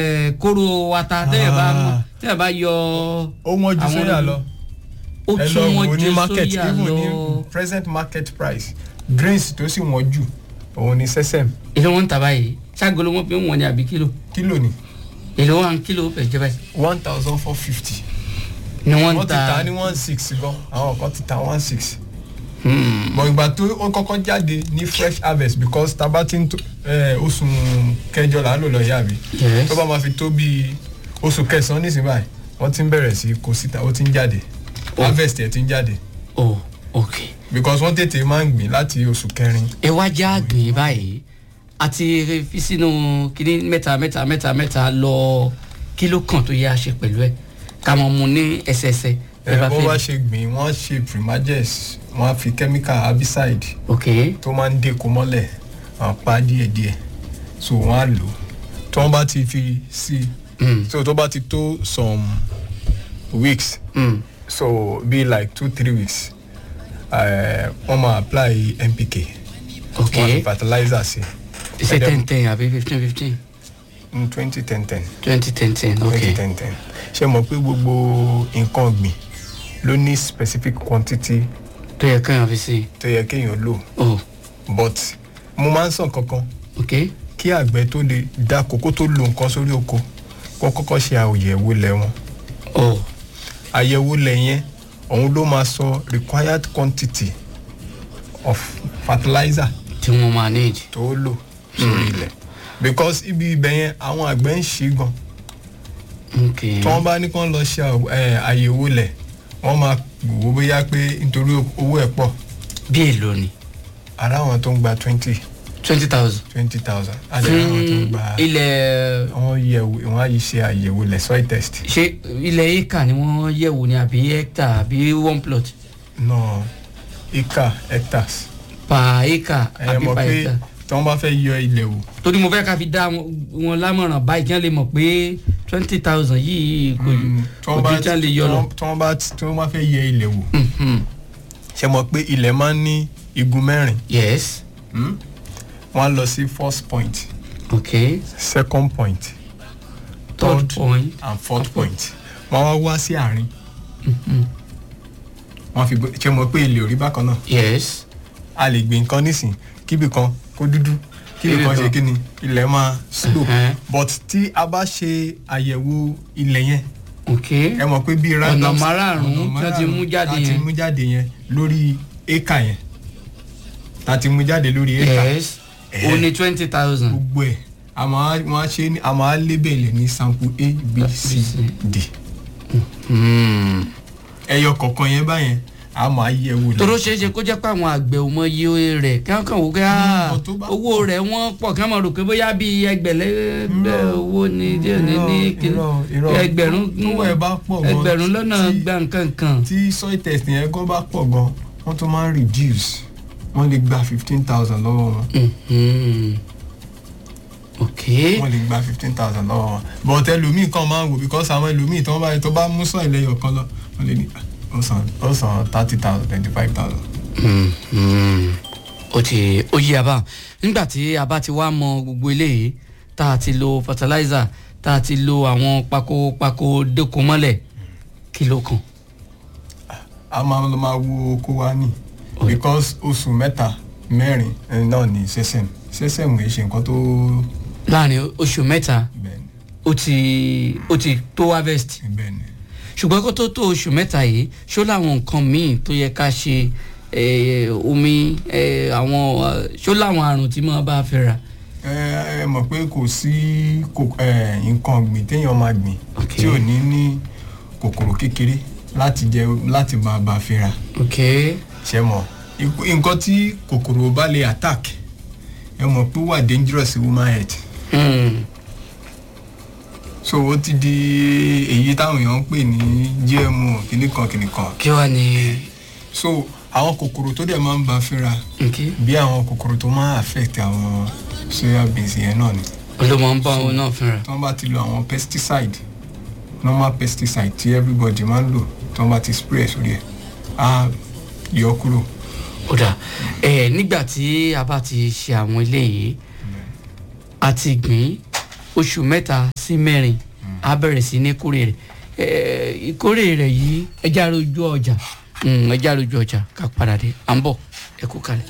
ẹ kóró ata tẹ́yẹ̀ bá Ah. tẹ́yẹ̀ bá yọ ó wọ́n ju Àwọn sóyà olómi- lọ ó ẹ lọ tún wò wọn ní ju market sóyà even lọ ní present market price grains tó sì wọ́n jù òun ni sesame èlò wọn ń tà báyìí ságolo wọn fi ń wọn ní àbí kílò kílò ni èlò wọn kílò fẹ́ jẹ́ báyìí one thousand four fifty ni wọ́n ń wọ́n ti ta ta ní one six gan àwọn kan ti ta one six Hmm. bọ̀ ìgbà tó ó kọ́kọ́ jáde ní fresh harvest because taba ti ń tó ẹ, oṣù kẹjọ là ń lò lọ yá mi Yes. tó bá máa fi tó bíi oṣù kẹsàn-án nísìnyí báyìí wọ́n ti ń bẹ̀rẹ̀ sí kó síta ó ti ń jáde Oh. harvest ẹ̀ ti ń jáde oh ok because wọ́n tètè máa ń gbìn láti oṣù kẹrin ẹ wá já gbìn báyìí àti fi sínú kíní mẹ́ta mẹ́ta mẹ́ta mẹ́ta lọ kílò kan tó yẹ a ṣe pẹ̀lú ẹ̀ ká mọ̀ mu ní ẹsẹẹsẹ ẹ bó bá ṣe gbìn wọ́n ṣe primages wọ́n á fi chemical herbicide ok tó máa ń dèkó mọ́lẹ̀ àwọn pa díẹ̀díẹ̀ so wọ́n á lò ó tí wọ́n bá ti fi sí i Mm. so tó bá ti tó some weeks Mm. so be like two three weeks eh, wọ́n máa apply npk ok wọ́n á fi fertilizer sí ṣe ten ten àbí fifteen fifteen ní twenty ten ten twenty ten ten ok twenty ten ten ṣe mọ̀ pé gbogbo nǹkan ọ̀gbìn ló ní specific quantity tó yẹ kéèyàn fi sí tó yẹ kéèyàn lò oh but mo máa ń sàn kankan ok kí àgbẹ̀ tó lè dá kókó tó lo nǹkan sórí oko kó kọ́kọ́ ṣe àyẹ̀wò lẹ̀ wọn oh àyẹ̀wò lẹ̀ yẹn òun ló máa sọ required quantity of fertilizer tí wọ́n máa need tó lò sórí ilẹ̀ because ibi ibẹ̀ yẹn àwọn àgbẹ̀ ń ṣe gan ok tí wọ́n bá ní kán lọ ṣe àw- eh, àyẹ̀wò lẹ̀ wọ́n máa wò ó bóyá pé nítorí owó ẹ̀ pọ̀ bí èlò ni ara àwọn tó ń gba twenty twenty thousand twenty thousand àti ara àwọn tó ń fún gba ilẹ̀ wọ́n yẹ̀wò wọ́n á yí ṣe àyẹ̀wò lẹ̀ soil test ṣé ilẹ̀ éka ni wọ́n yẹ̀wò ni àbí hectare àbí one plot náà acre hectares per acre ẹ àbí mọ̀ per pé hectare tí wọ́n bá fẹ́ yọ ilẹ̀ wò torí mo fẹ́ ká fi dá wọn wọn lámọ̀ràn báyìí kí wọ́n lè mọ̀ pé twenty thousand yìí kò mm, tí kò wọ́n bá ju tí wọ́n lè yọ lọ. tí wọ́n bá tí wọ́n bá fẹ́ yẹ ilẹ̀ wò Mhm. ṣe mọ̀ pé ilẹ̀ máa ń ní igun mẹ́rin yes wọ́n á lọ sí first point ok second point third point and fourth point wọ́n wá wá sí àárín Mhm. wọ́n fi gbé- ṣe mọ̀ pé ilẹ̀ ò rí bákan náà yes a lè gbìn nǹkan nísìn kíbi kan kó dúdú kíbi Kíbi kan ṣe kan. kíni ilẹ̀ máa slope Mhm. but tí a bá ṣe àyẹ̀wò ilẹ̀ yẹn ok ẹ mọ̀ pé bíi ọ̀nà random márààrún ọ̀nà tí wọ́n ti mú jáde tá ti yẹn mú jáde yẹn lórí éka yẹn tá ti mú jáde lórí éka yes Eh. ó ní twenty thousand gbogbo ẹ̀ a máa wọ́n á ṣe ní a máa lébèlè ní sample a b c d ẹyọ kọ̀ọ̀kan yẹn báyẹn a máa yẹ̀ wò toro ṣeé ṣe kó jẹ́ pé àwọn àgbẹ̀ ò mọ iye rẹ̀ kí wọ́n kàn wò pé ah, Mm, tó bá owó rẹ̀ wọ́n pọ̀ kí wọ́n mọ̀ rò pé bóyá bíi ẹgbẹ̀lẹ́gbẹ̀ owó ni díẹ̀ ní ní kí- irọ́, irọ́. ẹgbẹ̀rún Tówó ẹ̀ bá pọ̀ gan, ẹgbẹ̀rún lọ́nà tí- gba nǹkan kan tí soil test yẹn gan bá pọ̀ gan wọ́n tún máa ń reduce wọ́n lè gba fifteen thousand lọ́wọ́ wọn Mhm. ok wọ́n lè gba fifteen thousand lọ́wọ́ wọn but ẹlòmíì kan máa ń wò because àwọn ẹlòmíì tó bá tó bá mú soil ẹyọ kan lọ wọ́n lè ní "Ah, ó san ó san thirty thousand twenty five thousand. Mhm. ó ti ó yí abá nígbà tí a bá ti wá mọ gbogbo eléyìí tá a ti lo fertilizer tá a ti lo àwọn pakopako dẹ́ko mọ́lẹ̀ kí ló kàn. a máa lọ máa wo oko wa ní because oṣù mẹ́ta mẹ́rin eh, náà ní sẹ́sẹ̀m sẹ́sẹ̀m kì í ṣe nǹkan tó láàrin oṣù mẹ́ta bẹ́ẹ̀ ni ó ti ó ti tó harvest bẹ́ẹ̀ ni. ṣùgbọ́n kó tó tó oṣù mẹ́ta yìí ṣó láwọn nǹkan míì tó yẹ ká ṣe eh, omi eh, àwọn eh, ṣó láwọn àrùn tí mo bá fẹ́ ra. ẹ ẹ mọ̀ pé kò sí kò- ẹ, nǹkan ọ̀gbìn téèyàn máa gbìn Ok. tí ò ní ní kòkòrò kékeré láti jẹ láti máa bá a fínra ok ṣe mọ̀ ikú- nǹkan tí kòkòrò bá lè attack ẹ mọ̀ pé ó wà dangerous woman health hmm. so ó ti di èyí táwọn èèyàn ń pè ní gmo kìnnìkan kìnnìkan kí wàá ní so àwọn kòkòrò tó dẹ̀ máa ń bá a fínra ok bí àwọn kòkòrò tó máa affect àwọn soya beans yẹn náà ni olómọ ń bá òun náà fínra. tí wọ́n bá ti lo àwọn pesticide normal pesticide tí everybody máa ń lò tí wọ́n bá ti spray ẹ̀ sórí ẹ̀ á yọ kúrò. ó dà ẹ nígbà tí a bá ti ṣe àwọn eléyìí a ti gbìn oṣù mẹ́ta sí mẹ́rin á bẹ̀rẹ̀ sí ní kórè rẹ̀ Eh, ìkórè rẹ̀ yìí ẹja rojú ọjà Mm, ẹja rojú ọjà ká padà dé à ń bọ̀ ẹ kú kalẹ̀.